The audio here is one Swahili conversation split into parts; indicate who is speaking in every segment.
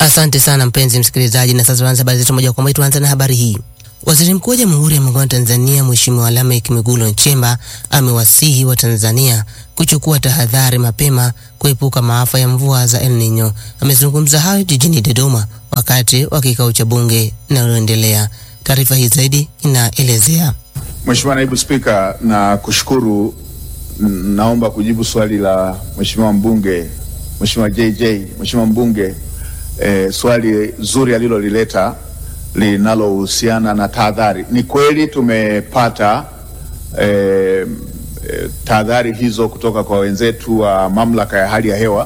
Speaker 1: Asante sana mpenzi msikilizaji, na sasa tuanze habari zetu moja kwa moja. Tuanze na habari hii. Waziri Mkuu wa Jamhuri ya Muungano wa Tanzania Mheshimiwa Lameck Mwigulu Nchemba amewasihi wa Tanzania kuchukua tahadhari mapema kuepuka maafa ya mvua za El Nino. Amezungumza hayo jijini Dodoma wakati wa kikao cha bunge linaloendelea. Taarifa hii zaidi inaelezea.
Speaker 2: Mheshimiwa Naibu Spika, na kushukuru. Naomba kujibu swali la Mheshimiwa mbunge Mheshimiwa JJ, Mheshimiwa mbunge eh, swali zuri alilolileta linalohusiana na tahadhari. Ni kweli tumepata eh, eh, tahadhari hizo kutoka kwa wenzetu wa mamlaka ya hali ya hewa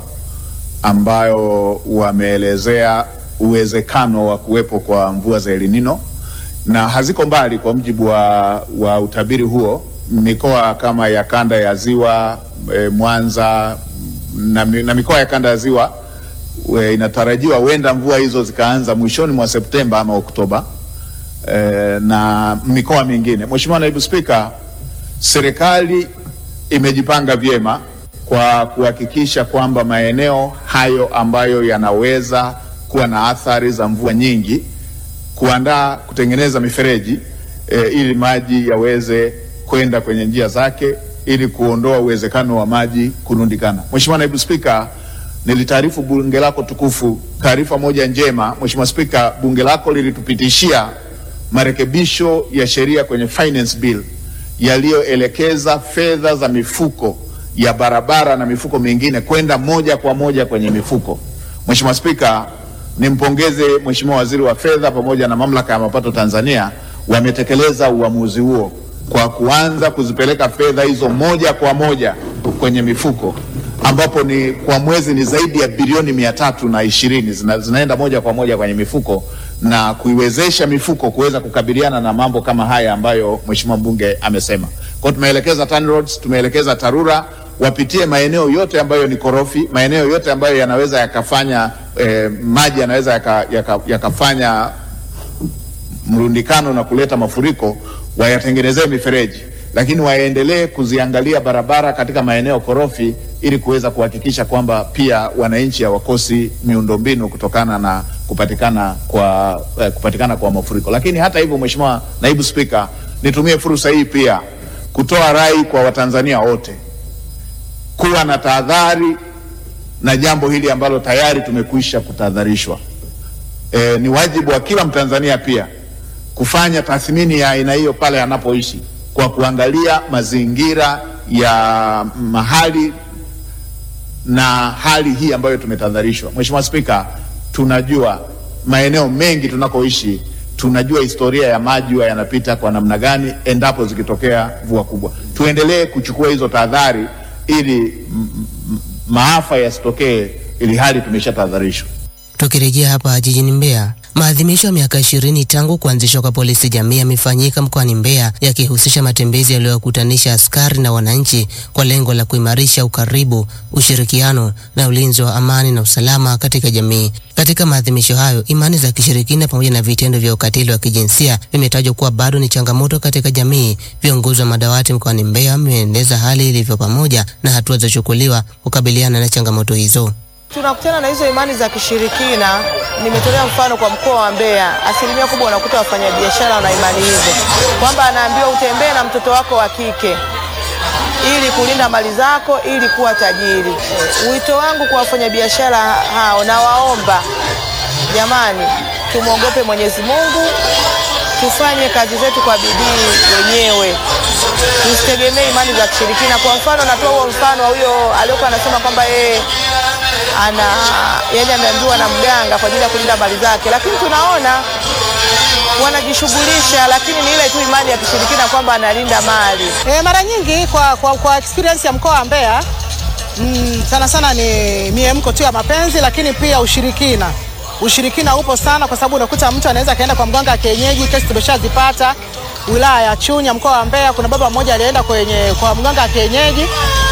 Speaker 2: ambayo wameelezea uwezekano wa kuwepo kwa mvua za El Nino na haziko mbali. Kwa mujibu wa, wa utabiri huo, mikoa kama ya kanda ya ziwa e, Mwanza na, na mikoa ya kanda ya ziwa we, inatarajiwa huenda mvua hizo zikaanza mwishoni mwa Septemba ama Oktoba e, na mikoa mingine. Mheshimiwa Naibu Spika, serikali imejipanga vyema kwa kuhakikisha kwamba maeneo hayo ambayo yanaweza kuwa na athari za mvua nyingi kuandaa kutengeneza mifereji e, ili maji yaweze kwenda kwenye njia zake ili kuondoa uwezekano wa maji kurundikana. Mheshimiwa Naibu Spika, nilitaarifu bunge lako tukufu taarifa moja njema. Mheshimiwa Spika, bunge lako lilitupitishia marekebisho ya sheria kwenye finance bill yaliyoelekeza fedha za mifuko ya barabara na mifuko mingine kwenda moja kwa moja kwenye mifuko. Mheshimiwa Spika, nimpongeze Mheshimiwa Waziri wa Fedha pamoja na Mamlaka ya Mapato Tanzania wametekeleza uamuzi huo kwa kuanza kuzipeleka fedha hizo moja kwa moja kwenye mifuko ambapo ni kwa mwezi ni zaidi ya bilioni mia tatu na ishirini zina, zinaenda moja kwa moja kwenye mifuko na kuiwezesha mifuko kuweza kukabiliana na mambo kama haya ambayo Mheshimiwa mbunge amesema. Kwa tumeelekeza TANROADS, tumeelekeza TARURA wapitie maeneo yote ambayo ni korofi, maeneo yote ambayo yanaweza yakafanya eh, maji yanaweza yakafanya yaka, yaka mrundikano na kuleta mafuriko, wayatengenezee mifereji, lakini waendelee kuziangalia barabara katika maeneo korofi ili kuweza kuhakikisha kwamba pia wananchi hawakosi miundombinu kutokana na kupatikana kwa, eh, kupatikana kwa mafuriko. Lakini hata hivyo, Mheshimiwa Naibu Spika, nitumie fursa hii pia kutoa rai kwa Watanzania wote kuwa na tahadhari na jambo hili ambalo tayari tumekwisha kutahadharishwa. E, ni wajibu wa kila Mtanzania pia kufanya tathmini ya aina hiyo pale anapoishi kwa kuangalia mazingira ya mahali na hali hii ambayo tumetahadharishwa. Mheshimiwa Spika, tunajua maeneo mengi tunakoishi, tunajua historia ya maji huwa yanapita kwa namna gani endapo zikitokea mvua kubwa. Tuendelee kuchukua hizo tahadhari ili maafa yasitokee, ili hali tumeshatahadharishwa.
Speaker 1: Tukirejea hapa jijini Mbeya, maadhimisho ya miaka ishirini tangu kuanzishwa kwa polisi jamii yamefanyika mkoani Mbeya yakihusisha matembezi yaliyowakutanisha askari na wananchi kwa lengo la kuimarisha ukaribu, ushirikiano na ulinzi wa amani na usalama katika jamii. Katika maadhimisho hayo, imani za kishirikina pamoja na vitendo vya ukatili wa kijinsia vimetajwa kuwa bado ni changamoto katika jamii. Viongozi wa madawati mkoani Mbeya wameeleza hali ilivyo pamoja na hatua zilizochukuliwa kukabiliana na changamoto hizo.
Speaker 3: Tunakutana na hizo imani za kishirikina. Nimetolea mfano kwa mkoa wa Mbeya, asilimia kubwa unakuta wafanyabiashara na imani hizo, kwamba anaambiwa utembee na mtoto wako wa kike ili kulinda mali zako ili kuwa tajiri. Wito wangu kwa wafanyabiashara hao, nawaomba jamani, tumwogope Mwenyezi Mungu, tufanye kazi zetu kwa bidii wenyewe, tusitegemee imani za kishirikina. Kwa mfano, natoa huo mfano wa huyo aliyokuwa anasema kwamba yeye ana yani ameambiwa na mganga kwa ajili ya kulinda mali zake, lakini tunaona wanajishughulisha, lakini ni ile tu imani ya kishirikina kwamba analinda mali.
Speaker 4: E, mara nyingi kwa, kwa, kwa experience ya mkoa wa Mbeya mm, sana sana ni miemko tu ya mapenzi, lakini pia ushirikina. Ushirikina upo sana, kwa sababu unakuta mtu anaweza kaenda kwa mganga wa kienyeji. Kesi tumeshazipata wilaya ya Chunya, mkoa wa Mbeya. Kuna baba mmoja alienda kwenye kwa mganga wa kienyeji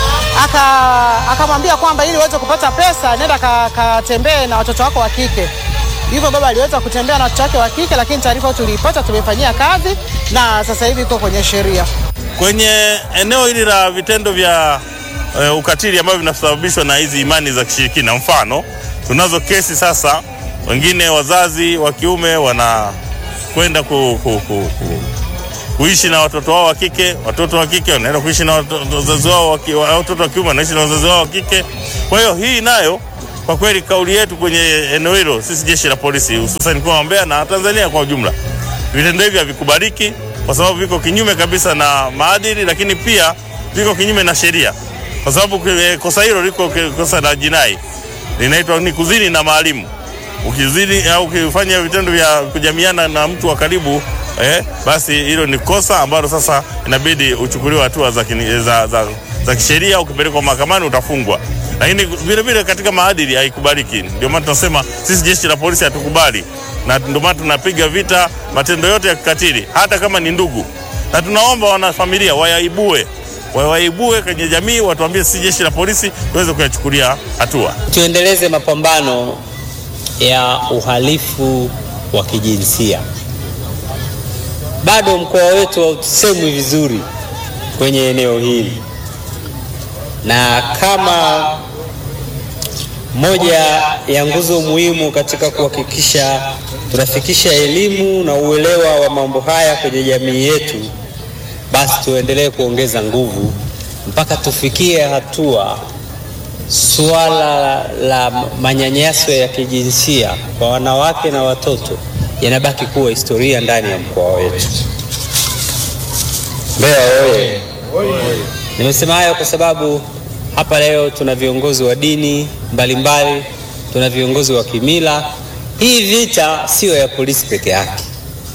Speaker 4: akamwambia kwamba ili uweze kupata pesa nenda katembee ka na watoto wako wa kike. Hivyo baba aliweza kutembea na watoto wake wa kike, lakini taarifa tuliipata, tumefanyia kazi na sasa hivi iko kwenye sheria.
Speaker 5: Kwenye eneo hili la vitendo vya uh, ukatili ambavyo vinasababishwa na hizi imani za kishirikina, mfano tunazo kesi sasa wengine wazazi wa kiume wanakwenda ku, ku, ku, ku, kuishi na watoto wao wa kike, watoto wa kike wanaenda kuishi na watoto- wazazi wao wa ki- wa- watoto wa kiume wanaishi na wazazi wao wa kike. Kwa hiyo hii nayo kwa kweli kauli yetu kwenye eneo hilo, sisi jeshi la polisi hususan mkoa wa Mbeya na Tanzania kwa ujumla, vitendo hivi havikubaliki kwa sababu viko kinyume kabisa na maadili, lakini pia viko kinyume na sheria, kwa sababu eh, kosa hilo liko ki- kosa la jinai linaitwa ni kuzini na maalimu. Ukizini au ukifanya vitendo vya kujamiana na mtu wa karibu eh, basi hilo ni kosa ambalo sasa inabidi uchukuliwe hatua za, kini- za, za, za kisheria. Ukipelekwa mahakamani utafungwa, lakini vile vile katika maadili haikubaliki. Ndio maana tunasema sisi jeshi la polisi hatukubali, na ndio maana tunapiga vita matendo yote ya kikatili, hata kama ni ndugu, na tunaomba wanafamilia wayaibue wawaibue kwenye jamii, watuambie sisi jeshi la polisi tuweze kuyachukulia hatua.
Speaker 6: tuendeleze mapambano ya uhalifu wa kijinsia. Bado mkoa wetu hausemwi vizuri kwenye eneo hili, na kama moja ya nguzo muhimu katika kuhakikisha tunafikisha elimu na uelewa wa mambo haya kwenye jamii yetu, basi tuendelee kuongeza nguvu mpaka tufikie hatua suala la manyanyaso ya kijinsia kwa wanawake na watoto yanabaki kuwa historia ndani ya mkoa wetu. Mbeya oye! Nimesema hayo kwa sababu hapa leo tuna viongozi wa dini mbalimbali, tuna viongozi wa kimila. Hii vita siyo ya polisi peke yake,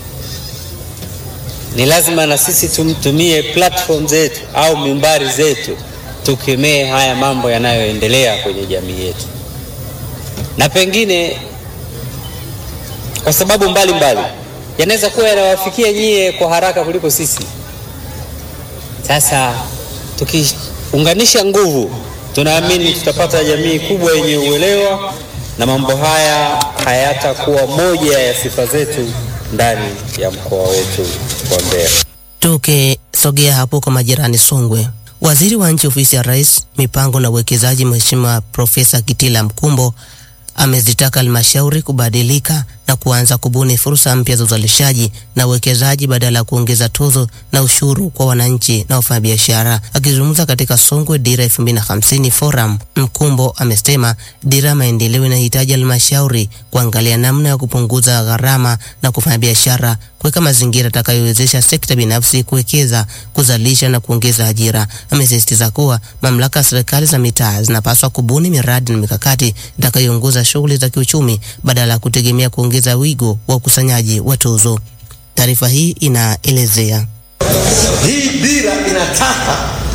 Speaker 6: ni lazima na sisi tumtumie platform zetu au mimbari zetu tukemee haya mambo yanayoendelea kwenye jamii yetu, na pengine kwa sababu mbalimbali yanaweza kuwa yanawafikia nyie kwa haraka kuliko sisi. Sasa tukiunganisha nguvu, tunaamini tutapata jamii kubwa yenye uelewa na mambo haya hayatakuwa moja ya sifa zetu ndani ya mkoa wetu wa Mbeya.
Speaker 1: Tukisogea hapo kwa majirani Songwe, waziri wa nchi ofisi ya rais mipango na uwekezaji Mheshimiwa Profesa Kitila Mkumbo amezitaka halmashauri kubadilika na kuanza kubuni fursa mpya za uzalishaji na uwekezaji badala ya kuongeza tozo na ushuru kwa wananchi na wafanyabiashara. Akizungumza katika Songwe Dira 2050 Forum, Mkumbo amesema dira ya maendeleo inahitaji halmashauri kuangalia namna ya kupunguza gharama na kufanya biashara, kuweka mazingira yatakayowezesha sekta binafsi kuwekeza, kuzalisha na kuongeza ajira. Amesisitiza kuwa mamlaka ya serikali za mitaa zinapaswa kubuni miradi na mikakati itakayoongoza shughuli za kiuchumi badala ya kutegemea kuongeza wigo wa ukusanyaji wa tozo. Taarifa hii inaelezea
Speaker 7: Hii dira inataka